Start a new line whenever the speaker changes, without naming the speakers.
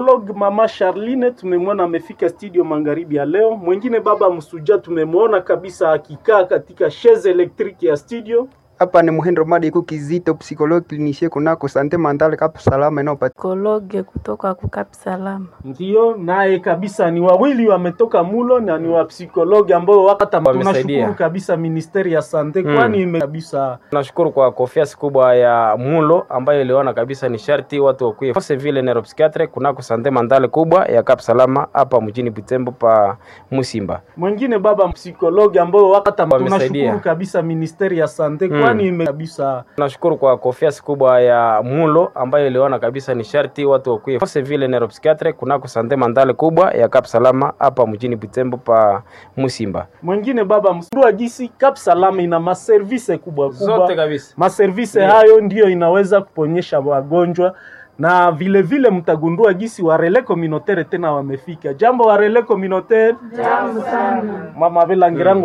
Log mama Charline tumemwona amefika studio magharibi ya leo. Mwingine baba Msuja tumemwona kabisa akikaa katika chaise electrique ya studio.
Hapa ni Muhindo Madiku Kizito, psikologi klinisie kunako sante mandale Kapu Salama inayopatikana
psikologe kutoka kukapi salama.
Ndiyo, naye kabisa ni wawili wametoka mulo na ni wa psikologi ambao wakata
Wamesaidia.
tunashukuru kabisa ministeri ya sante
Mm.
kwani ime kabisa
Tunashukuru kwa confiance kubwa ya Mulo ambayo iliona kabisa ni sharti watu wakuye force vile neuropsychiatre kunako sante mandale kubwa ya Cap Salama hapa mjini Butembo pa Musimba.
mwingine baba psikologi ambao wakata
Wamesaidia.
tunashukuru kabisa ministeri ya sante
Mm.
kwani ime kabisa
Tunashukuru kwa confiance kubwa ya Mulo ambayo iliona kabisa ni sharti watu wakuye force vile neuropsychiatre kunako sante mandale kubwa ya Cap Salama hapa mjini Butembo pa Musimba.
mwingine baba msundua jinsi Cap Salama ina maservise kubwa kubwa
Zote kabisa.
maservise
Ndiyo.
hayo ndiyo inaweza kuponyesha wagonjwa na vile vile mtagundua gisi warele communautaire tena wamefika. Jambo warele communautaire, jambo sana mama Belangirango